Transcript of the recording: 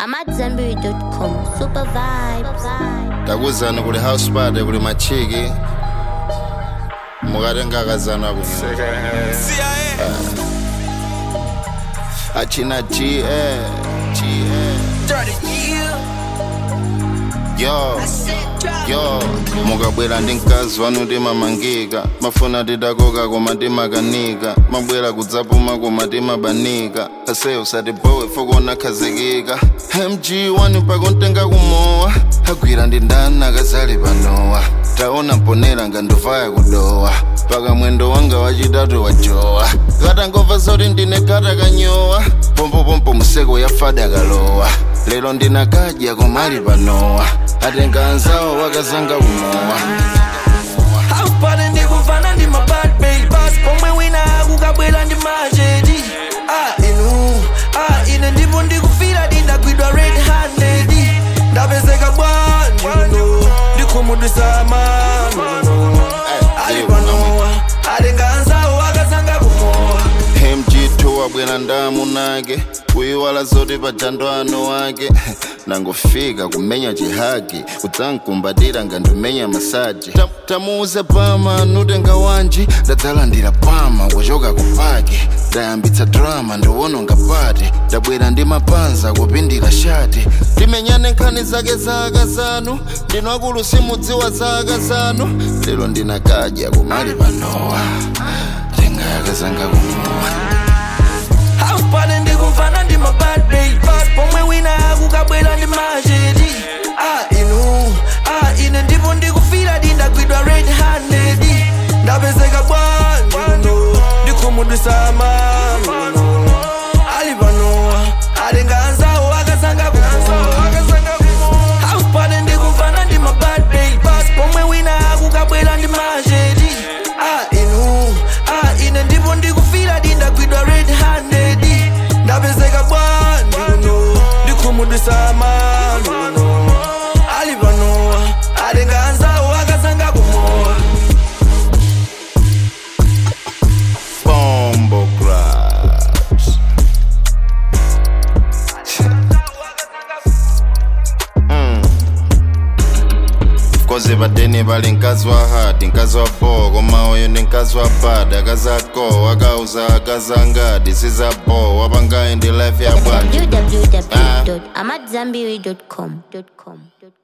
I'm at Zenberry.com. Super vibes. takuzana kuli house party kuli machiki mukatengakazana kunyuma achina g eh, g eh. yo yo mukabwera ndi mkazi wanu timamangika mafuna tidakoka koma timakanika mabwera kudzapuma koma timabanika aseyo usatibowe fokona khazikika mg wani pakontenga kumowa agwira ndi ndani akazali panowa taona mponera ngandovaya kudowa paka mwendo wanga wachitatu wajowa katangova zoti ndine kata kanyowa pompopompo museko yafada kalowa lero ndinakadya komali panowa atenga anzawo wakazanga kumowa Haupale ndikuvana ndi mabad babas pomwe wina akukabwera ndi machedi ah inu ah ine ndipo ndikufira ndindagwidwa red handed ndapezeka bwanjuno ndikhumudwisa mano ali panowa atenga anzawo akazanga kumowa mg2 wabwera ndamu nake kuyiwala zoti pajando ano wake nangofika kumenya chihagi kudzankumbatira ngandimenya masaji Ta- tamuuze pama nutenga wanji ndadzalandira pama kuchoka kupaki ndayambitsa drama ndiwononga pati ndabwera ndi mapanza kupindira shati timenyane nkhani zake za akazanu ndinu akulu simudziwa za akazanu lero ndinakadya kumali panowa tenga akazanga kumowa Haupale ndikuvana ndi mabad babas pomwe wina akukabwera ndi machedi ah inu ah ine ndipo ndikufira ndindagwidwa red handed ndapezeka bwanjuno ndikhumudwisa mano ali panowa atenga anzawo akazanga kumowa Haupale ndikuvana ndi mabad babas pomwe wina akukabwera ndi machedi ah inu ah ine ndipo ndikufira ndindagwidwa red handed ndapezeka bwanjuno ndikhumudwisa mano ali panowa atenga anzawo akazanga kumowa Bombo Crash. koze padeni pali mkazi wa hati mkazi wa bo koma uyu ndi mkazi wa bada akazako akauza akazangadi sizabo wapangayi ndi life ya bwanji www.amatzambiri.com.